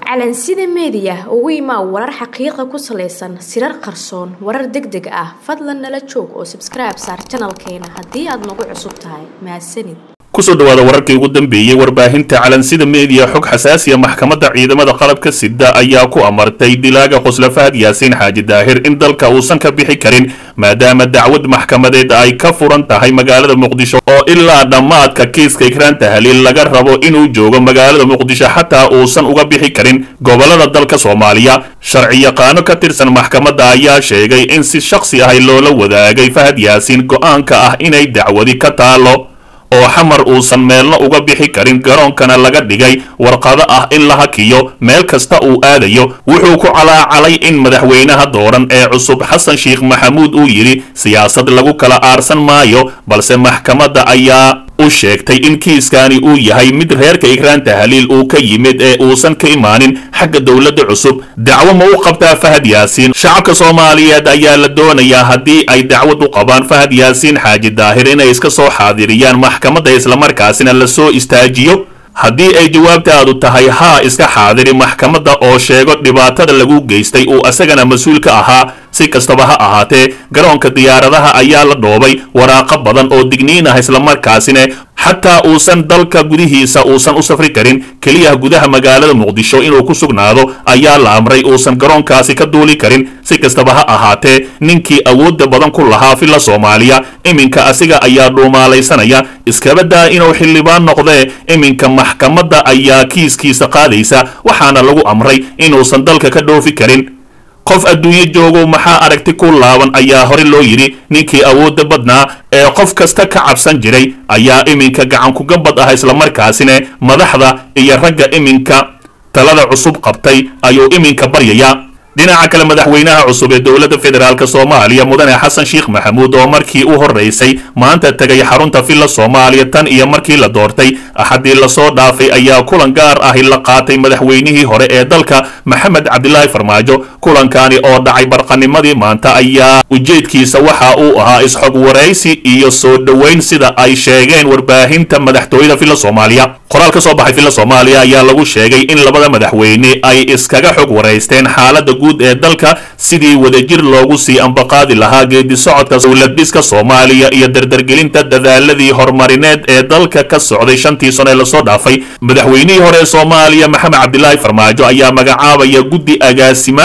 calansida meediya ugu imaa warar xaqiiqa ku salaysan sirar qarsoon warar deg deg ah fadlan nala joog oo sabskribe saar janalkeena haddii aad nagu cusub tahay mahadsanid kusoo dhawaada wararkii ugu dambeeyey warbaahinta calansida meediya xog xasaasiya maxkamadda ciidamada qalabka sida ayaa ku amartay dilaaga khusla fahad yaasiin xaaji daahir in dalka uusan ka bixi karin maadaama dacwad maxkamadeed ay ka furan tahay magaalada muqdisho oo ilaa dhammaadka kiiska ikraanta haliil laga rabo inuu joogo magaalada muqdisho xataa uusan uga bixi karin gobolada dalka soomaaliya sharci yaqaano ka tirsan maxkamadda ayaa sheegay in si shakhsi ahay loola wadaagay fahad yaasiin go-aanka ah inay dacwadi ka taalo oo xamar uusan meelna uga bixi karin garoonkana laga dhigay warqado ah in la hakiyo meel kasta uu aadayo wuxuu ku calaacalay in madaxweynaha dooran ee cusub xasan sheekh maxamuud uu yidhi siyaasad lagu kala aarsan maayo balse maxkamadda ayaa u sheegtay in kiiskani uu yahay mid reerka ikraanta haliil uu ka yimid ee uusan ka imaanin xagga dowladda cusub dacwo ma u qabtaa fahad yaasiin shacabka soomaaliyeed ayaa la doonayaa haddii ay dacwad u qabaan fahad yaasiin xaaji daahir inay iska soo xaadiriyaan maxkamadda islamarkaasina la soo istaajiyo haddii ay jawaabtaadu tahay haa iska xaadiri maxkamadda oo sheego dhibaatada lagu geystay uu asagana mas-uul ka ahaa si kastaba ha ahaatee garoonka diyaaradaha ayaa la dhoobay waraaqo badan oo digniin ah islamarkaasina xataa uusan dalka gudihiisa uusan u safri karin keliya gudaha magaalada muqdisho inuu ku sugnaado ayaa la amray uusan garoonkaasi ka duuli karin si kastaba ha ahaatee ninkii awoodda badan ku lahaa filla soomaaliya iminka asiga ayaa dhuumaalaysanaya iskabadaa inuu xildhibaan noqdee iminka maxkamadda ayaa kiiskiisa qaadaysa waxaana lagu amray inuusan dalka ka dhoofi karin qof adduunyo joogow maxaa aragti ku laaban ayaa hore loo yidhi ninkii awoodda badnaa ee qof kasta ka cabsan jiray ayaa iminka gacankugabad ah islamarkaasina madaxda iyo ragga iminka talada cusub qabtay ayuu iminka baryayaa dhinaca kale madaxweynaha cusub ee dowladda federaalk soomaaliya mudane xasan sheekh maxamuud oo markii u horeysay maanta tegay xarunta villa soomaaliya tan iyo markii la doortay axadii lasoo dhaafay ayaa kulan gaar ahi la qaatay madaxweynihii hore ee dalka maxamed cabdilaahi farmaajo kulankani oo dhacay barqanimadii maanta ayaa ujeedkiisa waxa uu ahaa isxog waraysi iyo soo dhoweyn sida ay sheegeen warbaahinta madaxtooyada villa soomaaliya qoraal ka soo baxay villa soomaaliya ayaa lagu sheegay in labada madaxweyne ay iskaga xog waraysteen xaalada guud ee dalka sidii wadajir loogu sii ambaqaadi lahaa geedi socodka dowladhiska soomaaliya iyo dardargelinta dadaaladii horumarineed ee dalka ka socday shantii sano ee lasoo dhaafay madaxweynihii hore ee soomaaliya maxamed cabdilaahi farmaajo ayaa magacaabaya guddi agaasima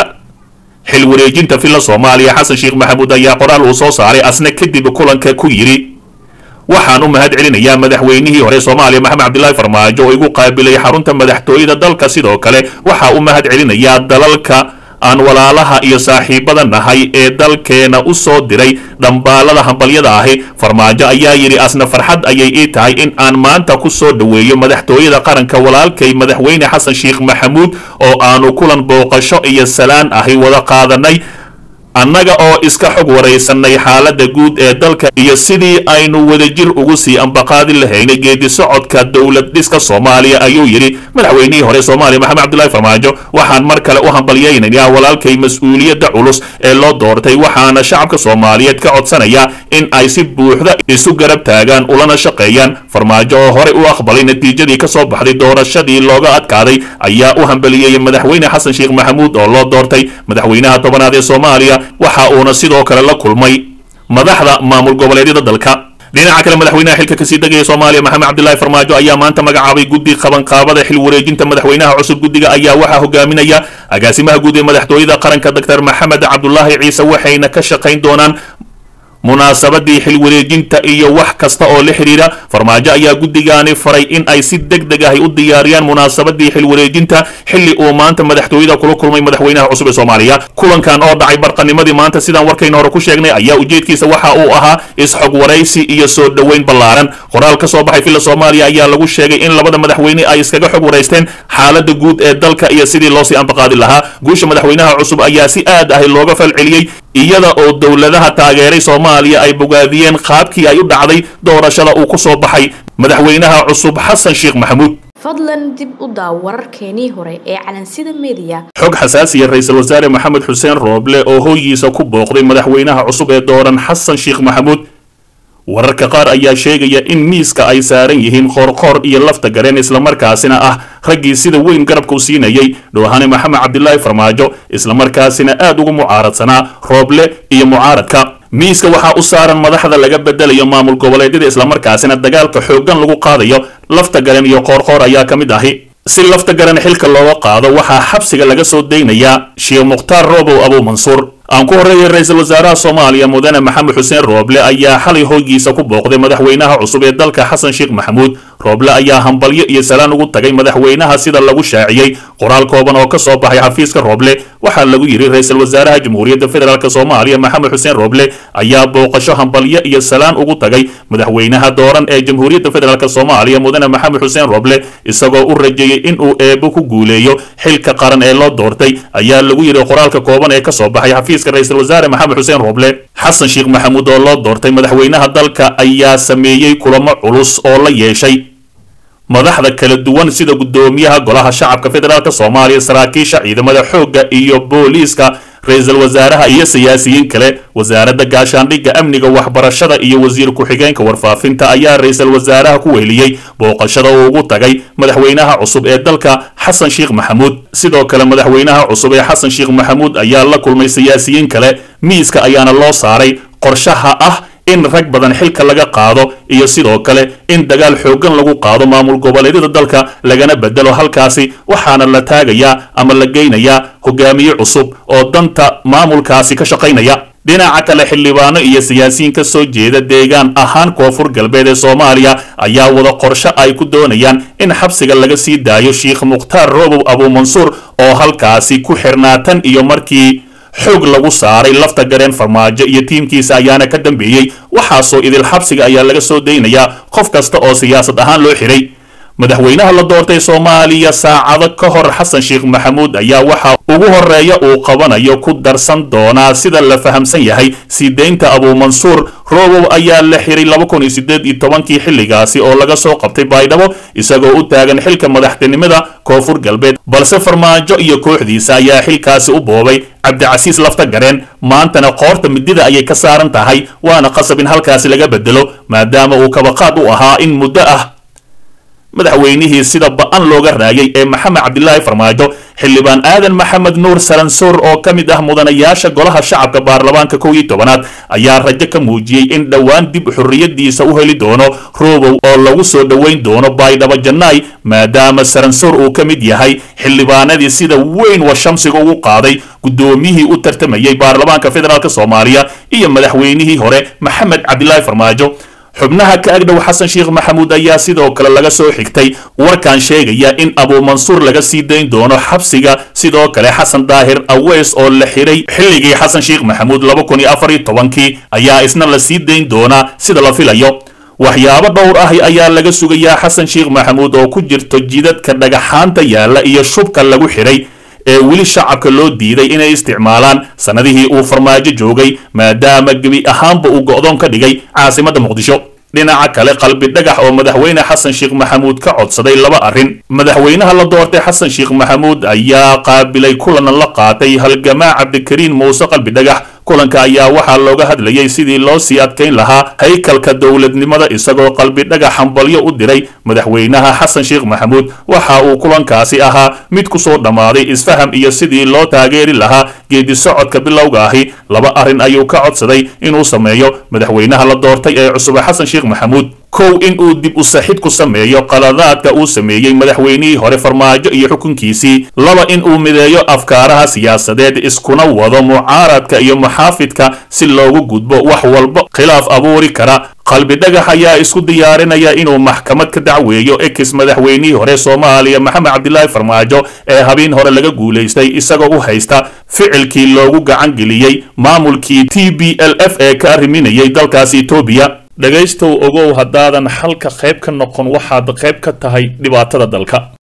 xil wareejinta villa soomaaliya xasan sheekh maxamuud ayaa qoraal uu soo saaray asna kadib kulanka ku yidhi waxaan u mahad celinayaa madaxweynihii hore soomaaliya maxamed cabdilaahi farmaajo oo igu qaabilay xarunta madaxtooyada dalka sidoo kale waxaa u mahad celinayaa dalalka aan walaalaha iyo saaxiibada nahay ee dalkeena u soo diray dhambaalada hambalyada ahi farmaajo ayaa yidhi asna farxad ayay ii tahay in aan maanta ku soo dhoweeyo madaxtooyada qaranka walaalkay madaxweyne xasan sheekh maxamuud oo aanu kulan booqasho iyo salaan ahi wada qaadanay annaga oo iska xog waraysanay xaaladda guud ee dalka iyo sidii aynu wadajir ugu sii ambaqaadi lahaynay geedi socodka dowlad dhiska soomaaliya ayuu yidhi madaxweynihii hore soomaaliya maxamed cabdilaahi farmaajo waxaan mar kale u hambalyaynayaa walaalkay mas-uuliyadda culus ee loo doortay waxaana shacabka soomaaliyeed ka codsanayaa in ay si buuxda isu garab taagaan ulana shaqeeyaan farmaajo oo horey u aqbalay natiijadii ka soo baxday doorashadii looga adkaaday ayaa u hambaliyeeyay madaxweyne xasan sheekh maxamuud oo loo doortay madaxweynaha tobanaad ee soomaaliya waxa uuna sidoo kale la kulmay madaxda maamul goboleedyada dalka dhinaca kale madaxweynaha xilka kasii degaya soomaaliya maxamed cabdilaahi farmaajo ayaa maanta magacaabay guddi qabanqaabada xil wareejinta madaxweynaha cusub guddiga ayaa waxaa hogaaminaya agaasimaha guud ee madaxtooyada qaranka doctor maxamed cabdulaahi ciise waxayna ka shaqayn doonaan munaasabadii xil wareejinta iyo wax kasta oo la xidhiira farmaajo ayaa guddigaani faray in ay si deg deg ahi u diyaariyaan munaasabadii xil wareejinta xilli uu maanta madaxtooyada kula kulmay madaxweynaha cusub ee soomaaliya kulankan oo dhacay barqanimadii maanta sidaan warkayna hore ku sheegnay ayaa ujeedkiisa waxa uu ahaa isxog waraysi iyo soo dhoweyn ballaaran qoraal ka soo baxay villa soomaaliya ayaa lagu sheegay in labada madaxweyne ay iskaga xog waraysteen xaalada guud ee dalka iyo sidii loosii ambaqaadi lahaa guusha madaxweynaha cusub ayaa si aad ahi looga falceliyey iyada oo dowladaha taageeray soomaaliya ay bogaadiyeen qaabkii ay u dhacday doorashada uu ku soo baxay madaxweynaha cusub xasan sheekh maxamuud fadlan dib u daaw wararkeenii hore ee calansida meediya xog xasaasiya ra-iisul wasaare maxamed xuseen rooble oo hooyiisa ku booqday madaxweynaha cusub ee dooran xasan sheekh maxamuud wararka qaar ayaa sheegaya in miiska ay saaran yihiin qoorqoor iyo lafta gareen islamarkaasina ah raggii sida weyn garabka u siinayay dhoohane maxamed cabdilaahi farmaajo islamarkaasina aad ugu mucaaradsanaa rooble iyo mucaaradka miiska waxaa u saaran madaxda laga bedelayo maamul goboleedyada islamarkaasina dagaalka xooggan lagu qaadayo lafta garen iyo qoorqoor ayaa ka mid ahi si lafta garan xilka looga qaado waxaa xabsiga laga soo daynayaa sheekh mukhtaar roobow abuu mansuur aan ku horreeyay ra-iisul wasaaraha soomaaliya mudane maxamed xuseen rooble ayaa xalay hoygiisa ku booqday madaxweynaha cusub ee dalka xasan sheekh maxamuud rooble ayaa hambalyo iyo salaan ugu tagay madaxweynaha sida lagu shaaciyey qoraal kooban oo ka soo baxay xafiiska rooble waxaa lagu yidhi ra-iisul wasaaraha jamhuuriyadda federaalk soomaaliya maxamed xuseen rooble ayaa booqasho hambalyo iyo salaan ugu tagay madaxweynaha dooran ee jamhuuriyadda federaalk soomaaliya mudane maxamed xuseen rooble isagoo u rajeeyey inuu eebo ku guuleeyo xilka qaran ee loo doortay ayaa lagu yidhi qoraalka kooban ee kasoo baxay xafiiska ra-iisul wasaare maxamed xuseen rooble xasan sheekh maxamuud oo loo doortay madaxweynaha dalka ayaa sameeyey kulamo culus oo la yeeshay madaxda kala duwan sida guddoomiyaha golaha shacabka federaalk soomaaliya saraakiisha ciidamada xoogga iyo booliiska ra-iisul wasaaraha iyo siyaasiyiin kale wasaaradda gaashaandhigga amniga waxbarashada iyo wasiir ku-xigeenka warfaafinta ayaa ra-iisul wasaaraha ku weheliyey booqashada uu ugu tagay madaxweynaha cusub ee dalka xasan sheekh maxamuud sidoo kale madaxweynaha cusub ee xasan sheekh maxamuud ayaa la kulmay siyaasiyiin kale miiska ayaana loo saaray qorshaha ah in rag badan xilka laga qaado iyo sidoo kale in dagaal xooggan lagu qaado maamul goboleedyada dalka lagana bedelo halkaasi waxaana la taagayaa ama la geynayaa hogaamiye cusub oo danta maamulkaasi ka shaqaynaya dhinaca kale xildhibaano iyo siyaasiyiin ka soo jeeda deegaan ahaan koonfur galbeed ee soomaaliya ayaa wada qorsho ay ku doonayaan in xabsiga laga sii daayo sheekh mukhtaar roobow abuu mansuur oo halkaasi ku xirnaatan iyo markii xoog lagu saaray lafta gareen farmaajo iyo tiimkiisa ayaana ka dambeeyey waxaasoo idil xabsiga ayaa laga soo daynayaa qof kasta oo siyaasad ahaan loo xiray madaxweynaha la doortay soomaaliya saacado ka hor xasan sheekh maxamuud ayaa waxa ugu horeeya uu qabanayo ku darsan doonaa sida la fahamsan yahay sii deynta abuu mansuur roobow ayaa la xiray laba kun iyo sideed iyo tobankii xilligaasi oo laga soo qabtay baydhabo isagoo u taagan xilka madaxtinimada koonfur galbeed balse farmaajo iyo kooxdiisa ayaa xilkaasi u boobay cabdicasiis lafta gareen maantana qoorta midida ayay ka saaran tahay waana qasab in halkaasi laga bedelo maadaama uu kabaqaad u ahaa in muddo ah madaxweynihii sida ba-an looga raayay ee maxamed cabdilaahi farmaajo xildhibaan aadan maxamed nuur salansoor oo ka mid ah mudanayaasha golaha shacabka baarlamaanka kow iyo tobanaad ayaa rajo ka muujiyey in dhowaan dib xorriyadiisa u heli doono roobow oo lagu soo dhoweyn doono baydhabo jannaay maadaama saransoor uu ka mid yahay xildhibaanadii sida weyn wa shamsiga ugu qaaday guddoomiyihii u tartamayey baarlamaanka federaalk soomaaliya iyo madaxweynihii hore maxamed cabdilaahi farmaajo xubnaha ka agdhow xasan sheekh maxamuud ayaa sidoo kale laga soo xigtay warkan sheegaya in abuu mansuur laga sii dayn doono xabsiga sidoo kale xasan daahir aweys oo la xiray xilligii xasan sheekh maxamuud laba kun iyo afar iyo tobankii ayaa isna la sii dayn doonaa sida la filayo waxyaabo dhowr ah ayaa laga sugayaa xasan sheekh maxamuud oo ku jirto jidadka dhagaxaanta yaalla iyo shubka lagu xiray ee weli shacabka loo diiday inay isticmaalaan sannadihii uu farmaajo joogay maadaama gebi ahaanba uu go'doon ka dhigay caasimadda muqdisho dhinaca kale qalbi dhagax oo madaxweyne xasan sheekh maxamuud ka codsaday laba arrin madaxweynaha la doortay xasan sheekh maxamuud ayaa qaabilay kulan la qaatay halgamaa cabdikariin muuse qalbi dhagax kulanka ayaa waxaa looga hadlayay sidii loo sii adkayn lahaa haykalka dowladnimada isagoo qalbi dhagax hambalyo u diray madaxweynaha xasan sheekh maxamuud waxa uu kulankaasi ahaa mid ku soo dhammaaday isfaham iyo sidii loo taageeri lahaa geedi socodka bilowga ahi laba arrin ayuu ka codsaday inuu sameeyo madaxweynaha la doortay ee cusube xasan sheekh maxamuud kow in uu dib u saxid ku sameeyo qaladaadka uu sameeyey madaxweynihii hore farmaajo iyo xukunkiisii laba in uu mideeyo afkaaraha siyaasadeed iskuna wado mucaaradka iyo muxaafidka si loogu gudbo wax walba khilaaf abuuri kara qalbi dhagax ayaa isku diyaarinaya inuu maxkamad ka dacweeyo ex madaxweynihii hore soomaaliya maxamed cabdilaahi farmaajo ee habeen hore laga guulaystay isagoo u haysta ficilkii loogu gacan geliyey maamulkii t b l f ee ka arriminayay dalkaasi etoobiya dhegaystow ogow haddaadan xalka qayb ka noqon waxaad qayb ka tahay dhibaatada dalka